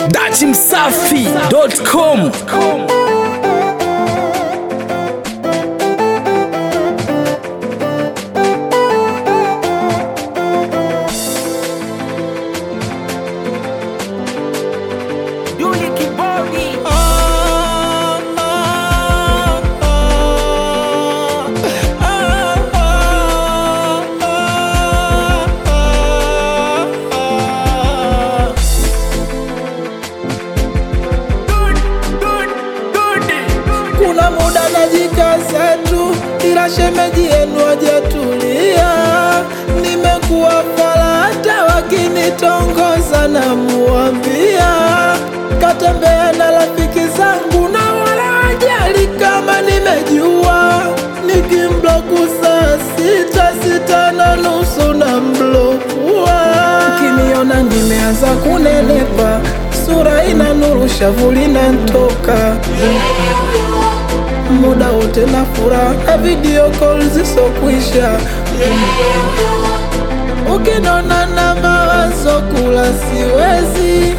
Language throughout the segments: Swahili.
datimsafi.com Yuli Kibodi kuna muda najikaza tu, ila shemeji yenu hajatulia. Nimekuwa fala hata wakinitongoza na muambia katembea na rafiki zangu na wala wajali kama nimejua. Nikimbloku saa sita sita na nusu na mblokua. Ukiniona nimeanza kunenepa, sura ina nuru, shavu linantoka muda wote na furaha na video call zisokwisha. Ukinona na mawazo kula siwezi,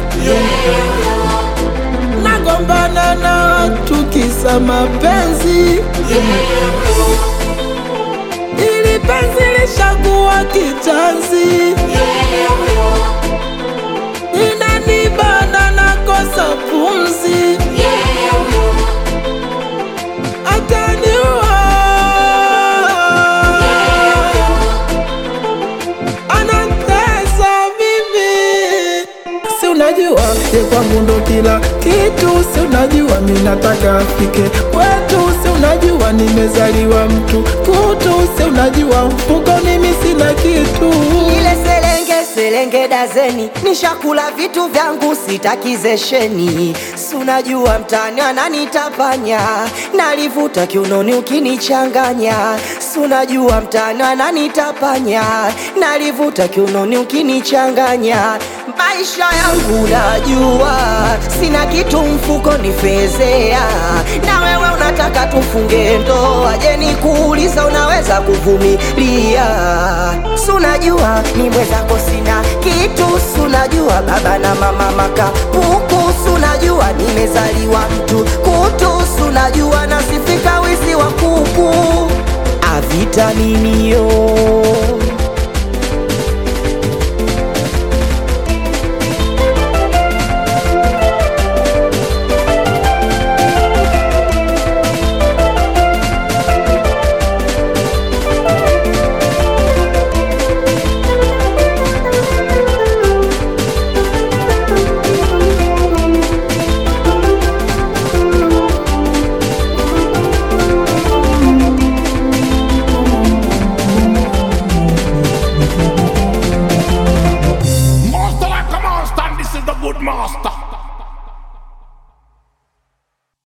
nagombana na watu kisa mapenzi, ili penzi lishakuwa kitanzi, inanibana nakosa pumzi ataniua anatesa mimi si unajua ye kwangu ndo kila kitu si unajua mi nataka afike kwetu si unajua nimezaliwa mtu kutu si unajua mfukoni mi sina kitu ile selenge selenge dazeni nishakula vitu vyangu sitakizesheni sunajua mtani ananitapanya nalivuta kiunoni ukinichanganya sunajua mtani ananitapanya nalivuta kiunoni ukinichanganya maisha yangu najua sina kitu mfuko ni fezea na wewe unataka tufunge ndoa je nikuuliza unaweza kuvumilia sunajua ni mwezako sina kitu sunajua baba na mama makapuku sunajua nimezaliwa mtu kutu sunajua nasifika wizi wa kuku avitaminio Master like a monster, and this is the good master.